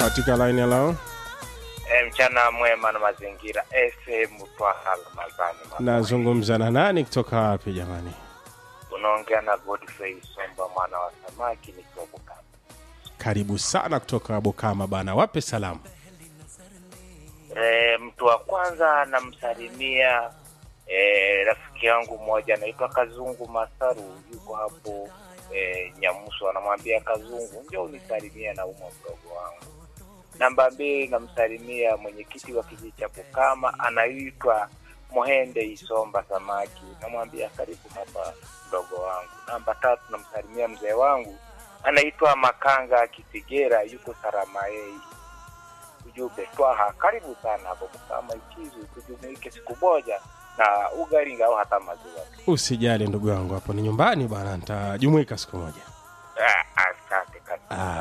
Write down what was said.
katika line ya lao E, mchana mwema na mazingira FM Twaha Ramadhani. nazungumza na nani kutoka wapi jamani Unaongea na Godfrey Somba mwana wa samaki nikiwa Bukama. karibu sana kutoka bukama bana wape salamu E, mtu wa kwanza namsalimia e, rafiki yangu mmoja anaitwa Kazungu Masaru, yuko hapo e, Nyamuso. Anamwambia Kazungu, ndio unisalimia na umwa mdogo wangu. Namba mbili namsalimia mwenyekiti wa kijiji cha Bukama anaitwa Mohende Isomba Samaki, namwambia karibu hapa mdogo wangu. Namba tatu namsalimia mzee wangu anaitwa Makanga Kisigera, yuko Saramaei ujumbe twaha karibu sana hapo Bukama Ikizu, tujumuike siku moja na ugali au hata maziwa. usijali ndugu yangu hapo ni nyumbani bana nitajumuika siku moja Ah, Asante kabisa. ah,